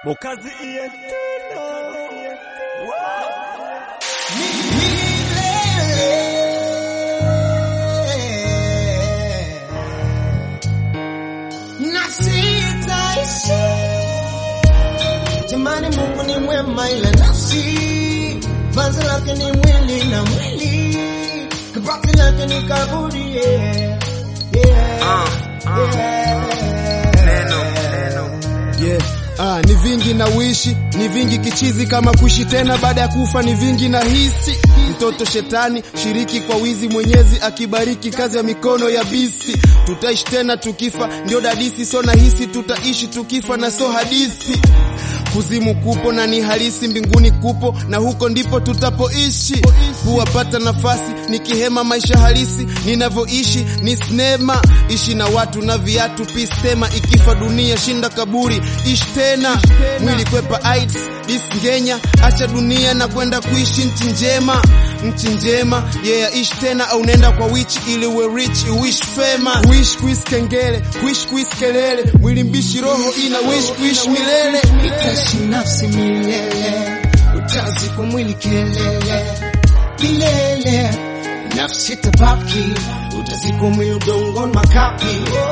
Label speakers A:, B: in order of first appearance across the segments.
A: Bokazi Ientena.
B: na sitaishi. Jamani, Mungu ni mwema, ila nafsi vazi lake ni mwili na mwili kabati lake ni kaburi. Yeah. Yeah. Yeah.
C: Yeah. Ah, ni vingi na uishi ni vingi kichizi kama kuishi tena baada ya kufa ni vingi na hisi mtoto shetani shiriki kwa wizi mwenyezi akibariki kazi ya mikono ya bisi tutaishi tena tukifa ndio dadisi so na hisi tutaishi tukifa na so hadithi kuzimu kupo na ni halisi mbinguni kupo na huko ndipo tutapoishi huwapata nafasi nikihema maisha halisi ninavyoishi ni sinema ishi na watu na viatu pistema ikifa dunia shinda kaburi ishi tena mwili kwepa AIDS disngenya acha dunia na kwenda kuishi nchi njema nchi njema yeah ishi tena au nenda kwa wichi ili uwe rich wish fema wish kuishi kengele wish kuishi kelele mwili mbishi roho ina wish kuishi milele
B: Itaishi nafsi milele, utazi kwa mwili kelele milele, nafsi tabaki, utazikwa mwili udongoni makapi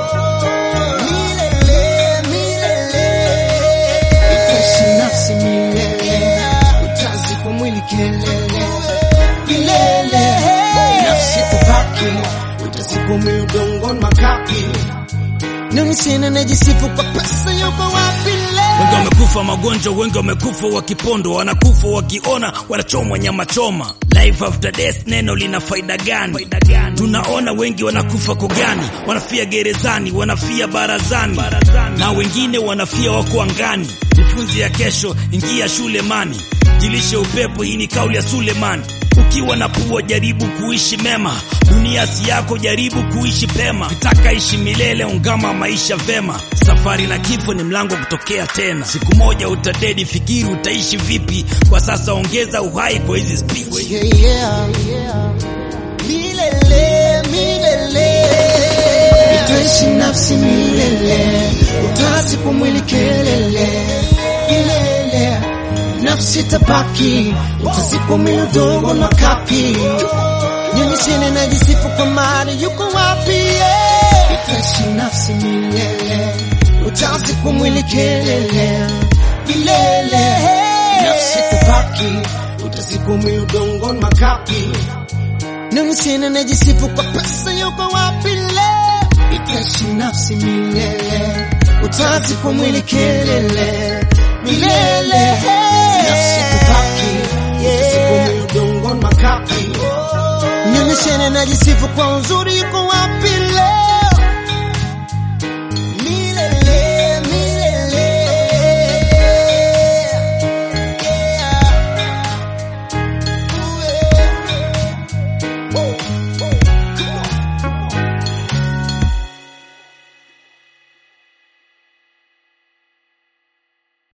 B: milele, milele. Itaishi nafsi milele, utazi kwa mwili kelele milele, nafsi tabaki, utazikwa mwili udongoni makapi Nini sina najisifu kwa pesa yuko wapi
D: Wengi
B: leo?
D: wamekufa magonjwa, wengi wamekufa wakipondo, wanakufa wakiona, wanachomwa nyama choma. Life after death, neno lina faida gani? Tunaona wengi wanakufa kogani, wanafia gerezani, wanafia barazani, na wengine wanafia wako angani. Jifunze ya kesho, ingia shule mani, jilishe upepo. Hii ni kauli ya Sulemani. Ukiwa na pua jaribu kuishi mema, dunia si yako, jaribu kuishi pema. Kitaka ishi milele, ungama maisha vema. Safari na kifo ni mlango wa kutokea tena. Siku moja utadedi, fikiri utaishi vipi. Kwa sasa ongeza uhai kwa hizi speech.
B: Yeah, yeah. Milele, milele. Itaishi nafsi milele, utazi kwa mwili kelele milele, nafsi tabaki, utazikwa mwili udongo na kapi. Nyinyi sina najisifu kwa mali, yuko wapi? yeah? Itaishi nafsi milele, utazi kwa mwili kelele milele, nafsi tabaki, utazikwa mwili udongo na makapi. Nini sina najisifu kwa pesa yuko wapi leo? Itaishi nafsi milele, utazi kwa mwili kelele milele, nafsi tabaki, utazikwa mwili udongo na makapi. Nini sina najisifu kwa uzuri yuko wapi